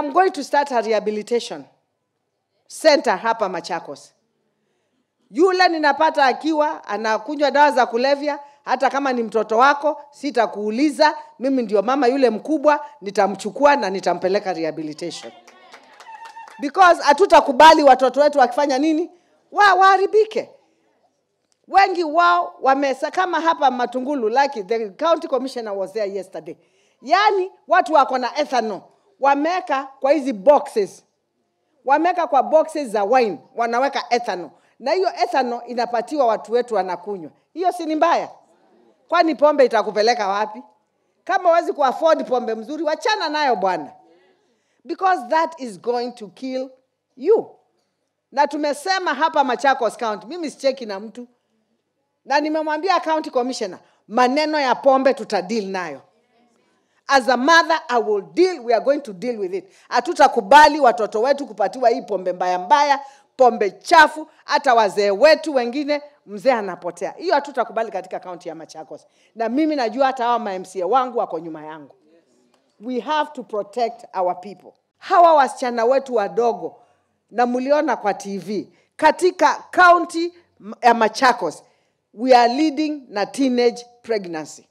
am going to start a rehabilitation center hapa Machakos. Yule ninapata akiwa anakunywa dawa za kulevya, hata kama ni mtoto wako, sitakuuliza. Mimi ndio mama yule mkubwa, nitamchukua na nitampeleka rehabilitation because hatutakubali watoto wetu wakifanya nini, wa waharibike. Wengi wao wamesa, kama hapa Matungulu, like the county commissioner was there yesterday. Yani watu wako na ethanol wameweka kwa hizi boxes wameweka kwa boxes za wine, wanaweka ethanol, na hiyo ethanol inapatiwa watu wetu wanakunywa. Hiyo si ni mbaya? Kwani pombe itakupeleka wapi? Kama huwezi kuafford pombe mzuri, wachana nayo bwana, because that is going to kill you. Na tumesema hapa Machakos County, mimi sicheki na mtu, na nimemwambia county commissioner, maneno ya pombe tutadeal nayo as a mother I will deal, we are going to deal with it. Hatutakubali watoto wetu kupatiwa hii pombe mbaya mbaya, pombe chafu, hata wazee wetu wengine mzee anapotea. Hiyo hatutakubali katika kaunti ya Machakos, na mimi najua hata hawa ma-MCA wangu wako nyuma yangu. We have to protect our people. Hawa wasichana wetu wadogo, na mliona kwa TV katika kaunti ya Machakos, we are leading na teenage pregnancy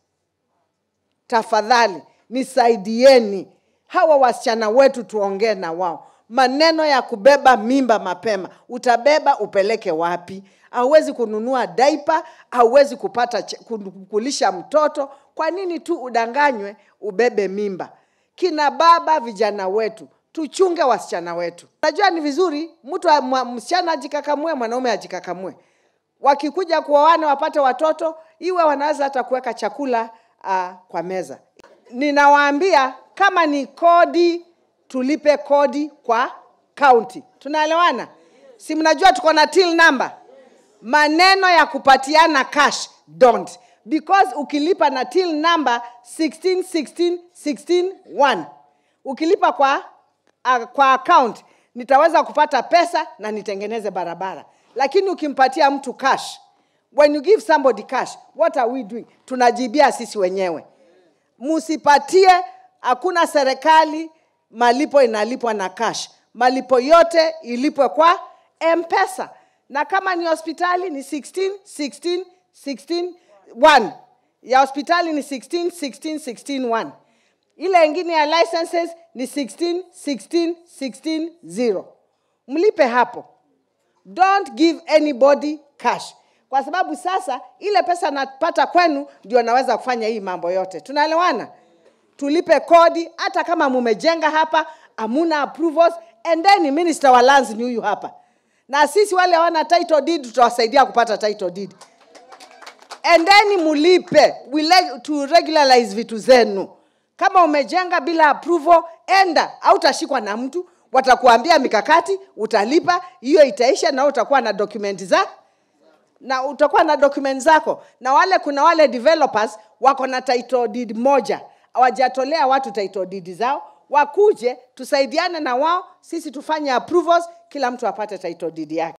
tafadhali nisaidieni hawa wasichana wetu, tuongee na wao. Maneno ya kubeba mimba mapema, utabeba upeleke wapi? Hauwezi kununua daipa, hauwezi kupata ch- ku- kulisha mtoto. Kwa nini tu udanganywe ubebe mimba? Kina baba, vijana wetu, tuchunge wasichana wetu. Najua ni vizuri mtu a- mwa- msichana ajikakamue, mwanaume ajikakamue wakikuja kuoana wapate watoto, iwe wanaweza hata kuweka chakula uh, kwa meza. Ninawaambia kama ni kodi, tulipe kodi kwa county. Tunaelewana? Si mnajua tuko na till number? Maneno ya kupatiana cash don't because ukilipa na till number 16 16 16 1 ukilipa kwa uh, kwa account nitaweza kupata pesa na nitengeneze barabara lakini ukimpatia mtu cash when you give somebody cash what are we doing tunajibia sisi wenyewe msipatie hakuna serikali malipo inalipwa na cash malipo yote ilipwe kwa mpesa na kama ni hospitali ni 16 16 16 1 ya hospitali ni 16 16 16 1 ile ingine ya licenses ni 16 16 16 0 mlipe hapo don't give anybody cash kwa sababu sasa ile pesa napata kwenu ndio naweza kufanya hii mambo yote tunaelewana tulipe kodi hata kama mumejenga hapa amuna approvals and then minister wa lands ni huyu hapa na sisi wale hawana title deed tutawasaidia kupata title deed and then mulipe we like to regularize vitu zenu kama umejenga bila approval enda hautashikwa na mtu watakuambia mikakati utalipa hiyo itaisha na utakuwa na document za na utakuwa na document zako na wale kuna wale developers wako na title deed moja hawajatolea watu title deed zao wakuje tusaidiane na wao sisi tufanye approvals kila mtu apate title deed yake